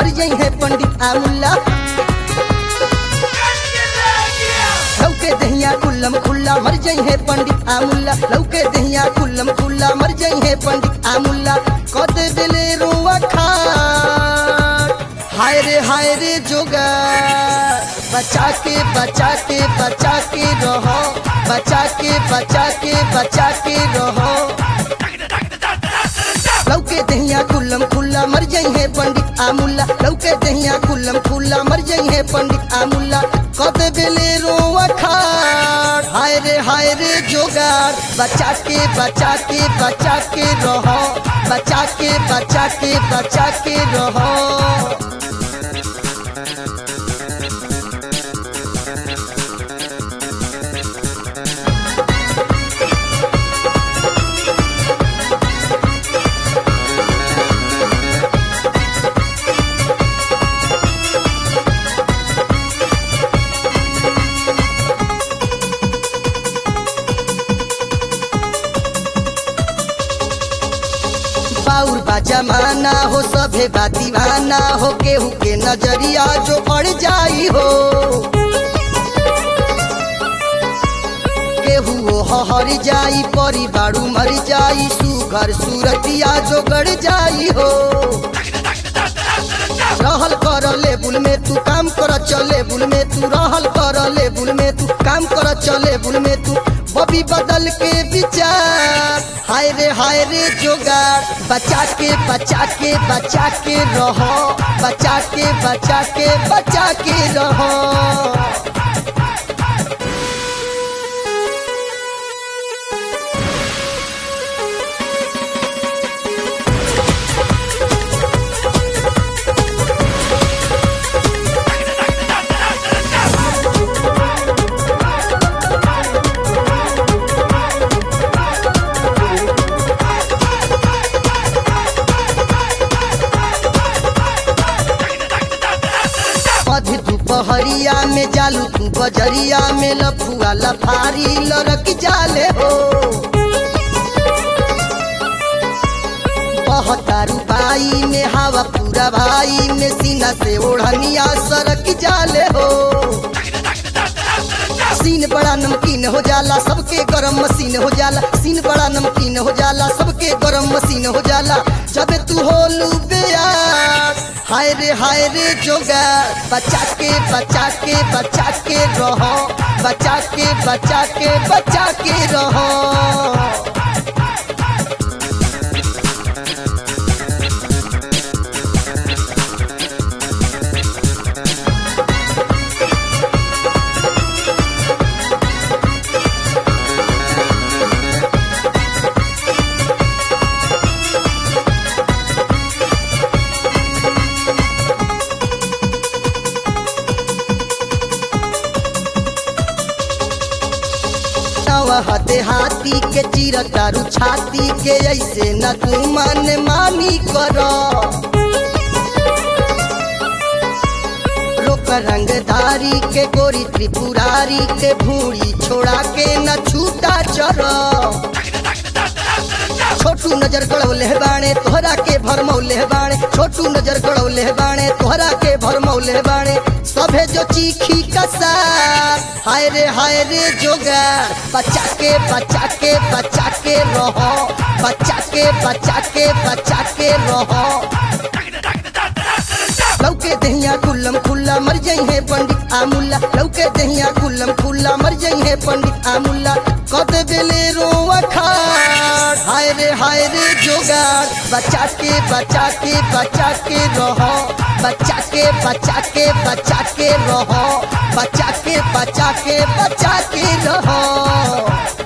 मर जाई है पंडित आमुल्ला लौके दहिया कुल्लम खुल्ला मर जाई है पंडित आमुल्ला लौके दहिया कुल्लम खुल्ला मर जाई है पंडित आमुल्ला कद दिले रोवा खाट हाय रे हाय रे जोगा बचा के बचा के बचा के रहो बचा के बचा के बचा के रहो लौके दहिया कुल्लम खुल्ला मर जाई है पंडित आमुल्ला लौके दहिया कुल्लम खुल्ला मर जाई है पंडित आमुल्ला कद बेले रोवा खाट हाय रे हाय रे जोगार बचा के बचा के बचा के रहो बचा के बचा के बचा के रहो बाउर बा जमाना हो सभे बा दीवाना हो केहू के नजरिया जो अड़ जाई हो केहू हो हर जाई परी बाड़ू मर जाई सुघर सूरतिया जो गड़ जाई हो रहल कर लेबुल में तू काम कर चले बुल में तू रहल कर लेबुल में तू काम कर चले बुल में तू बबी बदल के विचार हाय रे हाय रे जोगार बचा के बचा के बचा के रहो बचा के बचा के बचा के रहो अधी दोपहरिया में जालू तू बजरिया में लफुआ लफारी लड़क जाले हो बहतारू बाई में हवा पूरा भाई में सीना से ओढ़निया सरक जाले हो सीन बड़ा नमकीन हो जाला सबके गरम मशीन हो जाला सीन बड़ा नमकीन हो जाला सबके गरम मशीन हो जाला जब तू हो बेयार हाय रे हाय रे जोगा बचा के बचा के बचा के रहो बचा के बचा के बचा के रहो हते हाथी के चीर तारू छाती के ऐसे न तू मन मानी करो लोक रंगधारी के गोरी त्रिपुरारी के भूरी छोड़ा के न छूटा चरो छोटू नजर गड़ौले बाणे तोहरा के भरमौले बाणे छोटू नजर गड़ौले बाणे तोहरा के भरमौले बाणे सभे जो चीखी कसार हाय रे हाय रे जोगा बचा के बचा के बचा के रहो बचा के बचा के बचा के रहो लौके दहिया कुल्लम खुल्ला मर जाई है पंडित आमुल्ला लौके दहिया कुल्लम खुल्ला मर जाई है पंडित आमुल्ला कद बेले रोवा खाड़ हाय रे हाय रे जोगाड़ बचा के बचा के बचा के रहो बचा के बचा के बचा के रहो बचा के बचा के बचा के रहो